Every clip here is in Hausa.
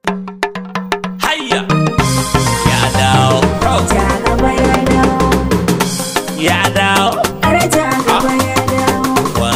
hayya ya dawo Ja gaba ya dawo, ya dawo har ja gaba ya dawo,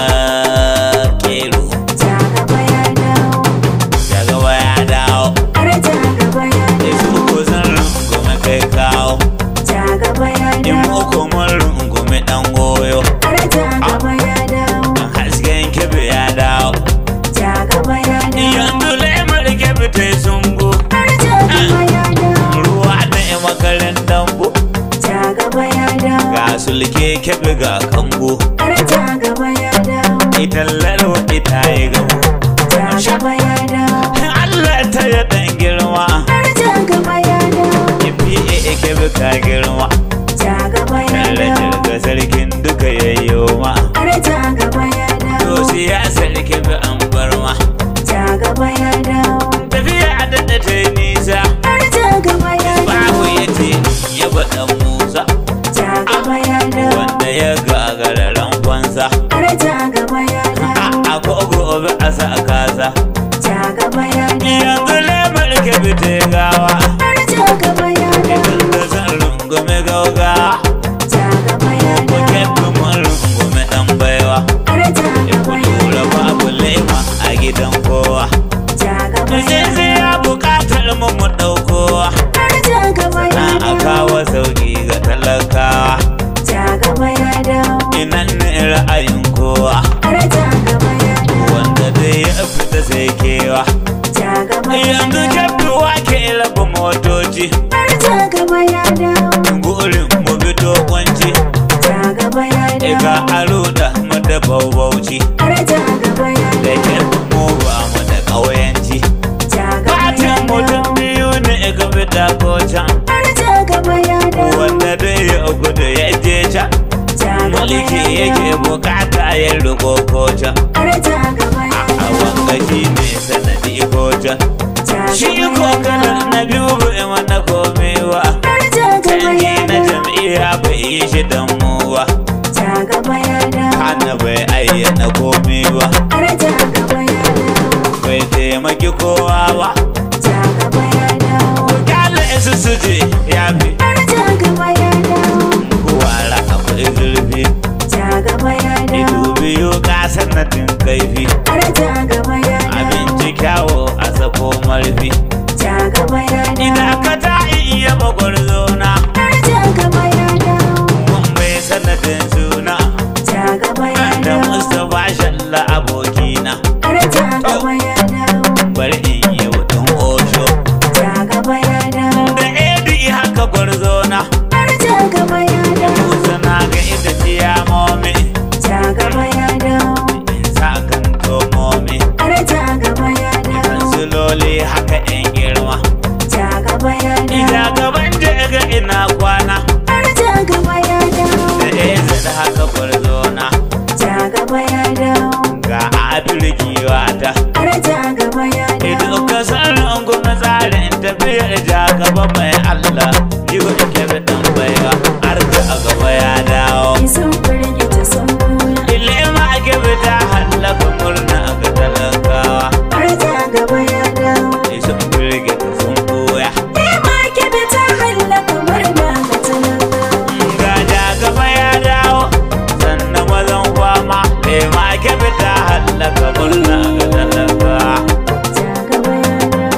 wakilu ja gaba ya dawo, ya gaba ya dawo har ja gaba ya da su dawo, ko zan rungume kai kawo ja gaba ya in dawo, uku mun rungume dan goyo har ja gaba ya dawo, in hasken kebe ya dawo ja gaba ya dawo, yanzu lemar kebe ta yi sungo har ja gaba ya dawo, ruwa na yi makarin dambu ja gaba ya dawo, ga sulke kebe ga kambu har ja gaba ya dawo, ita lalwa ita yi gamu ja gaba ya dawo, Allah ta yi dan girma har ja gaba ya dawo, Ifi kebe ka girma ja gaba ya Kalla dawo, jirga sarkin duka yayyo ma har ja gaba ya dawo, To siyasar kebe an bar ma ja gaba ya dawo, Tafiya a daɗa ta yi nisa har ja gaba ya Babu dawo. ya ce ya baɗan Musa Ja gaba ya dawo, Wanda ya gagara rankonsa har ja gaba ya dawo, A ko gobe a sa kasa ja gaba ya dawo, Yanzu lemar kebe ta yi gawa har ja gaba ya dawo, Idan da zan rungume gauga ja gaba ya Ko dawo, kebe mun rungume ɗan baiwa har ja gaba ya Lura babu lema a gidan kowa ja gaba ya Sai sai ya bukatar mu mu ɗaukowa har ja gaba ya Na a dawo, kawo sauƙi ga talakawa ja gaba ya dawo, Inan ne ra'ayin kowa har ja gaba ya dawo, Wanda dai ya fita sai kewa ja gaba ya Yanzu dawo, kyaftuwa ke raba motoci har ja gaba ya dawo, Gurin mu bi kwanci ja gaba ya Iga dawo, aro da mu da baubauci har ja gaba ya Da dawo, kyaftu mu ba mu da ƙauyanci ja gaba ya Fatin mutum dawo, biyu ne ga fita ko can har ja gaba ya dawo, Wanda dai ya gudu ya je can ja gaba mulki ya yake dawo. bukata ya riko koca har ja gaba ya a wanga shi ne sanadi koca ja shi gaba ko ya kalar dawo. na biyu bai mana komewa har ja gaba canji ya na dawo jam'iyya bai yi shi damuwa ja gaba ya dawo hana bai ayyana komewa har ja gaba ya dawo bai taimaki kowa ba ja gaba ya dawo kala su su je ya fi har ja gaba ya dawo kuwara akwai zurfi ja gaba ya dawo ido biyu ka sanadin kaifi har ja gaba ya dawo abinci kyawo a sako marfi ja gaba ya dawo Ina ka ta iya magwarzona har ja gaba ya dawo Mun bai sanadin suna ja gaba ya Da dawo Mustapha Shalla abokina har ja gaba ya dawo Bari in yi wutan osho ja gaba ya dawo Da Edi haka gwarzona har ja gaba ya dawo Musa na ga ita ciyamomi ja gaba ya dawo In sa kan tomomi har ja gaba ya dawo Kansiloli haka yan girma ja gaba ya Ina dawo gaban ga ina kwana har ja gaba ya dawo Da Ezi da haka gwarzona ja gaba ya dawo Ga Abirki wata har ja gaba ya Idan dawo ka san rungume tsarin tafiyar ja gaba mai Allah Jigo da kebe dan baiwa har ka a gaba ya dawo sun firgita sun buya Ilima a kebe ta hallaka murna ga talakawa har ja gaba ya dawo Sun firgita sun boya Ema kebe ta hallaka murna ga talakawa Ga ja gaba ya dawo sannan mazan kwama Ilima a kebe ta hallaka murna ga talakawa ja gaba ya dawo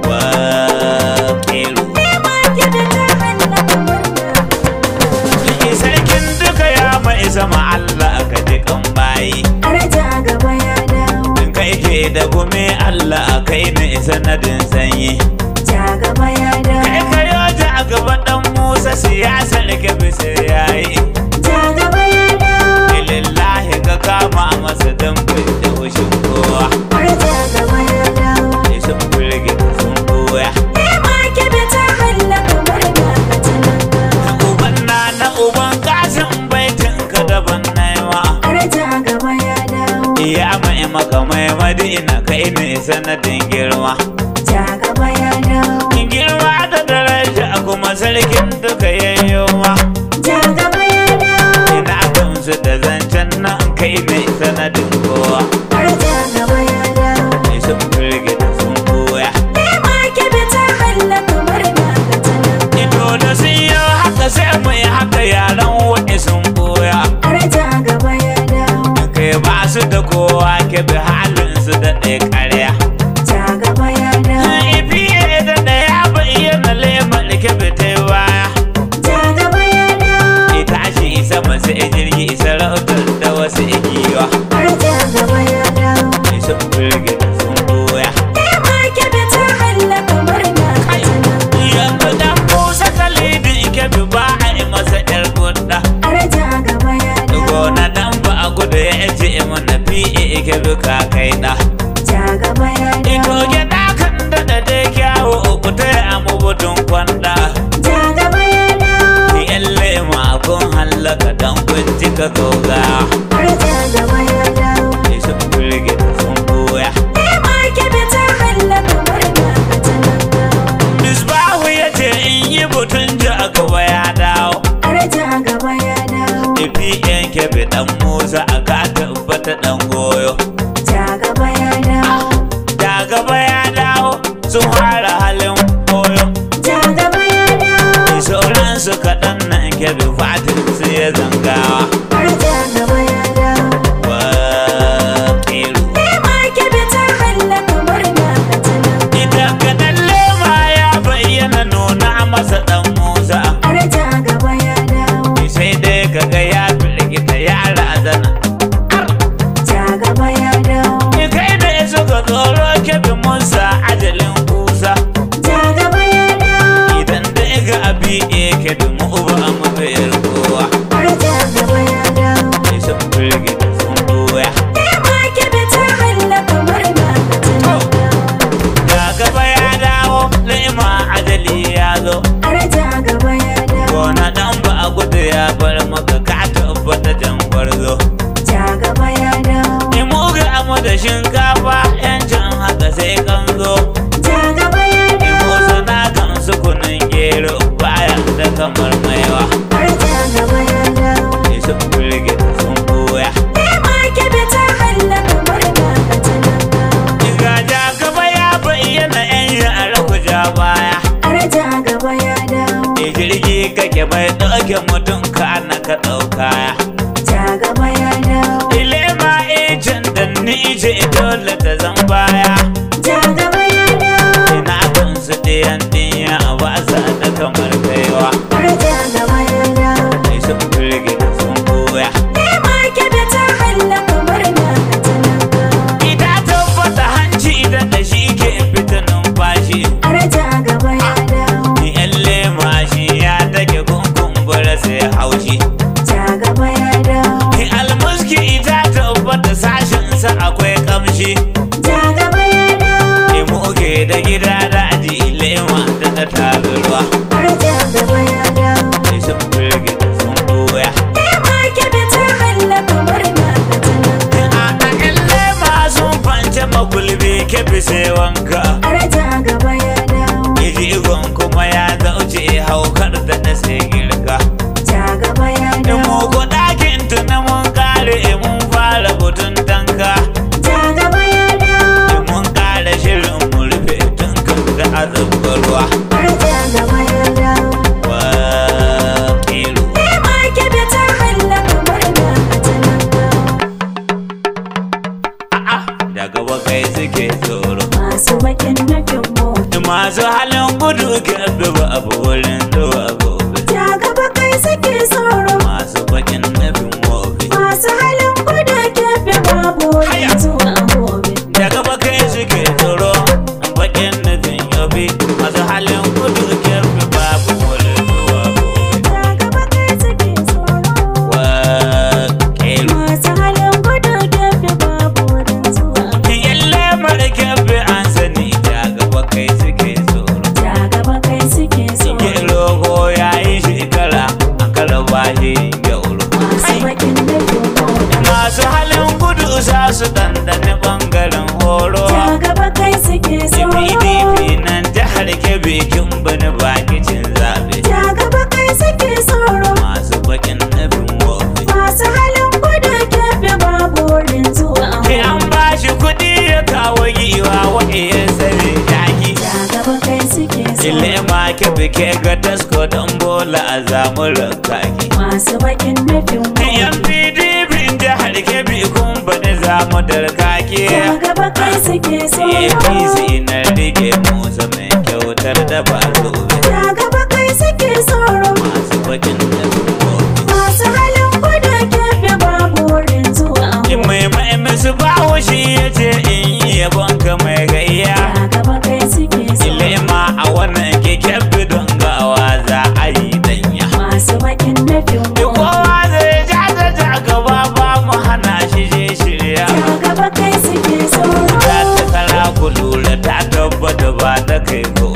Wakilu Ema kebe ta hallaka murna Sarkin duka ya mai sama Allah ka ji kan bayi har ja gaba ya dawo In kai ke da gumi Allah kai ne sanadin sanyi ja gaba ya Kai dawo ka yoja a gaba dan Musa siyasar ka bisa yayi ja gaba ya dawo Lillahi ka kama masa dan da hushin kowa har ja gaba ya dawo Sai sun firge sun koya Ema kebe ta hallaka murna ga talakawa Uban na na uban kasin baitin ka daban naiwa har ja gaba ya dawo Iya mai maka mai madina kai ne sanadin girma ja gaba ya dawo In girma da daraja kuma sarkin duka yayyo ma ja gaba ya dawo Ina gamsu da zancen nan kai ne sanadin kowa har ja gaba ya dawo Sai sun firgita sun koya Ema kebe sun fara halin koyo ja gaba ya dawo sauran su kaɗan nan kebe fatin su ya zangawa har ja gaba ya dawo wa ƙiru lema kebe ta hallaka murna ka tana ita kaɗan lema ya bayyana nuna masa ɗan musa har ja gaba ya dawo sai dai kaga ya firgita ya razana ja gaba ya dawo Ni kai da suka tsoro kebe musa ajalin kusa ja gaba ya dawo idan dai ga abi eke da mu uba a mafiyar kowa har ja gaba ya dawo sai sun firgita sun doya lema kebe ta hallaka murna ka tana ga gaba ya dawo lema ajali ya zo har ja gaba ya dawo gona dan ba a gudu ya bar maka ka tabbata jan gwarzo ja gaba ya dawo ni muga amu da shinkafa yancin haka sai kan zo ja gaba ya ni dawo musu na kan sukunin gero bayan da kamar maiwa har ja gaba ya dawo sai sun firgita sun boya lema kebe ta hallaka murna ka tana Ga ja gaba ya bayyana yan yara ku ja baya har ja gaba ya dawo E jirgi kake mai ɗauke mutum ka na ka ɗauka ja gaba ya dawo Ilema ejin da ni je dole ta zan baya ja gaba ya dawo Ina kan su ɗiyan ɗiya ba sa da kamar kaiwa har ja gaba ya dawo Sai sun firgita sun koya lema kebe ta hallaka murna ka tana Ita tabbata hanci da da shi ke fita numfashi har ja gaba ya dawo Ni ƴan lema shi ya take kunkumbura sai haushi ja gaba ya dawo Ni almuski ita tabbata sashinsa akwai kamshi ja gaba ya dawo Ni muke da gida daji lema da ta taruwa har ja gaba ya dawo Sai sun firgita sun doya lema kebe ta hallaka murna ka tana A ɗakin lema sun fance magulbi kefi sai wanka har ja gaba ya dawo Ijigon kuma ya zauce haukar da na sai girka ja gaba ya In dawo muku ɗakin tuna mun kare mun fara butun tanka ja gaba ya dawo In mun kare shirin mu rufe tun kan da azabar ruwa har ja gaba ya dawo wa ƙiru lema kebe ta hallaka murna ka tana a'a daga bakai suke tsoro masu bakin nufin mu masu halin gudu kebe ba abu wurin zuwa gobe ja gaba kai suke tsoro masu bakin nufin wobe masu halin gudu kebe babu Haya. wani zuwa gobe daga bakai suke tsoro bakin nufin yobe masu halin gudu kebe babu wurin zuwa gobe ja gaba kai suke tsoro wa ƙiru masu halin gudu kebe babu wani zuwa yalle mara kebe an sani daga bakai suke tsoro ja gaba kai suke tsoro Gero ko ya yi shekara a kalabashi gyauro. masu bakin nufin mu Masu halin gudu za su dandane bangaren horo. ja gaba kai suke tsoro PDP nan jihar Kebbi kin bani bakicin zabe. ja gaba kai suke tsoro Masu bakin nufin wofi. masu halin gudu kebe babu wurin zuwa Sai an ba shi kuɗi ya kawo giwa wa'iyar sare jaki. ja gaba kai suke tsoro Ilema Kebbi ke ga tasko don bola a zamuran kaki. masu bakin nufin mu Yan PDP jihar Kebbi kun bani zamu darkake. ja gaba kai suke tsoro APC na rike musa mai kyautar da ba zobe ja gaba kai suke tsoro masu bakin da gobe. masu halin gudu kebe babu wurin zuwa In mai mai musu bawo shi ya ce in yi yabon ka mai gayya. ja gaba kai suke tsoro Ilema a wannan keken bidon gawa za a yi danya. masu bakin nufin Duk mu kowa zai ja da ja gaba ba mu hana shi je shirya. ja gaba kai suke tsoro Ta ta kara ku lura ta tabbata ba ta kai ko